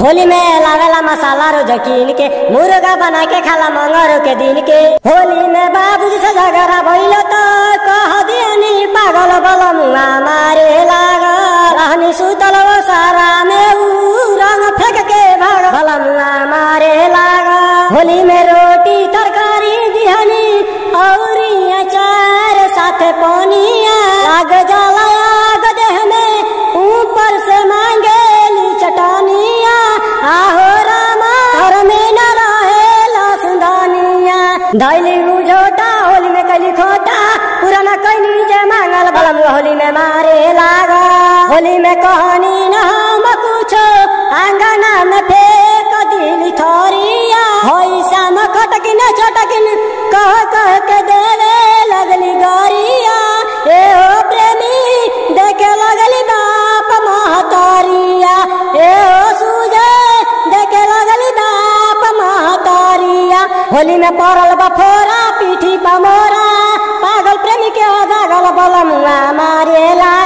होली में लावेला मसाला रोज कीन के मुर्गा बना के खाला मंगरो के दिन के होली में बाबूजी से झगड़ा भइल तो कह दियनी पागल बल मुआ मारे लागल रहनी सुतल वो सारा में ऊ रंग फेंक के भाग भल मुआ मारे लागल होली में रोटी तरकारी दिहनी औरी अचार साथे पनिया लाग जाला आग देह में ऊपर से मांगेली चटनिया आहो रामा घर में न रहेला सुंदनिया धैली उझोटा होली में कैली खोटा पुराना कैनी जे मांगल बलम होली में मारे लागा होली में कहनी न हम कुछो आंगना में फेंक दिली थोरिया होइसा में खटकिन छटकिन कह कह के देवे लगली गरिया ए हो प्रेमी देखे लगली बाप महतारिया ए हो सूझे देखे लगली बाप महतारिया होली में पड़ल बफोरा पीठी पमोरा पागल प्रेमी के जागल बलमुआ मारेला